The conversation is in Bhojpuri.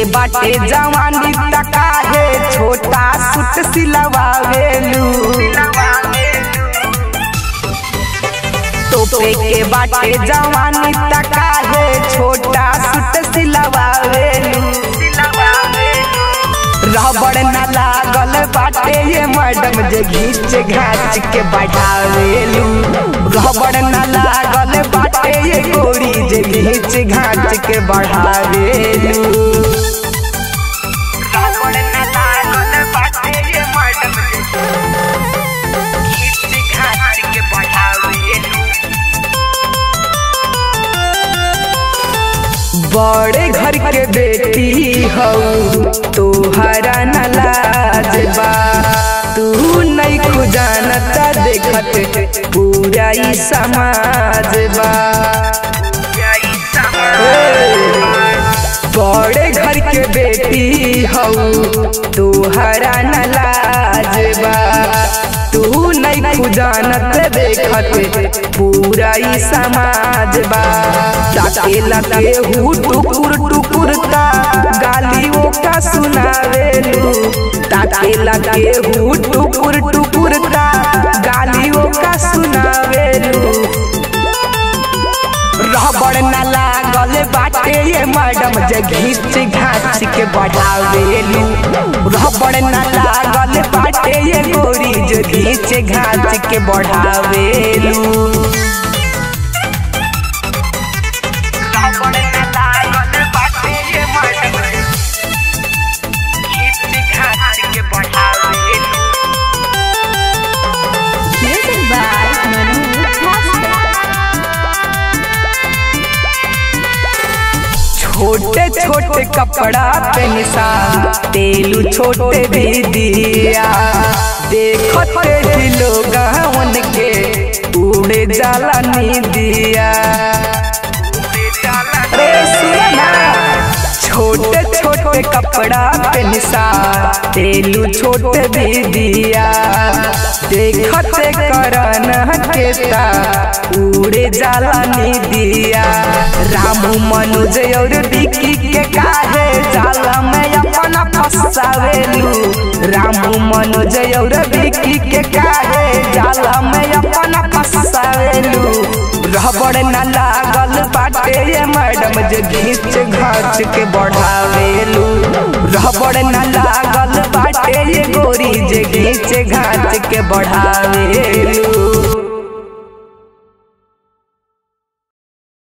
बाटे जवानी तका है छोटा सुट सिलवावेलू तोपे के बाटे जवानी तका है छोटा सुट सिलवावेलू रबड़ न लागल बाटे ये मैडम जे घींच घाच के बढ़ावेलू रबड़ न लागल बाटे ये गोरी जे घींच घाच के बढ़ावेलू रबड़ न लागल बाटे ये मैडम जे घींच घाच के बढ़ावेलू बड़े घर के बेटी हऊ तोहरा न लाज बा तू नहीं खुजानता देखत पूरा ही समाज बा बड़े घर के बेटी हऊ तोहरा न लाज बा तू नहीं खुजानत देखत पूरा ही समाज बा ताके लगे हु टुकुर टुकुर का गालियों का सुनावेलू ताके लगे हु टुकुर टुकुर का गालियों का सुनावेलू रबड़ न लागल बाटे ये मैडम जे घींच घाच के बढ़ावेलू रबड़ न लागल बाटे ये गोरी जे घींच घाच के बढ़ावेलू रबड़ न लागल बाटे ये मैडम घींच घाच के बढ़ावेलू Music by Manu Costa. छोटे छोटे कपड़ा पे निशान तेलू छोटे भी दिया देखते ही लोग उनके उड़े जाला नी दिया रे सुना छोटे छोटे कपड़ा पे निशान तेलू छोटे भी दिया देखते करन केता उड़े जाला नी दिया रामू मनोज और विकी के काहे जाला में अपना फसावेलू रामू मनोज और विकी के काहे जाला में अपना फसावेलू रबड़ न लागल बाटे ये मैडम जे घींच घाच के बढ़ावेलू रबड़ न लागल बाटे ये गोरी जे घींच घाच के बढ़ावेलू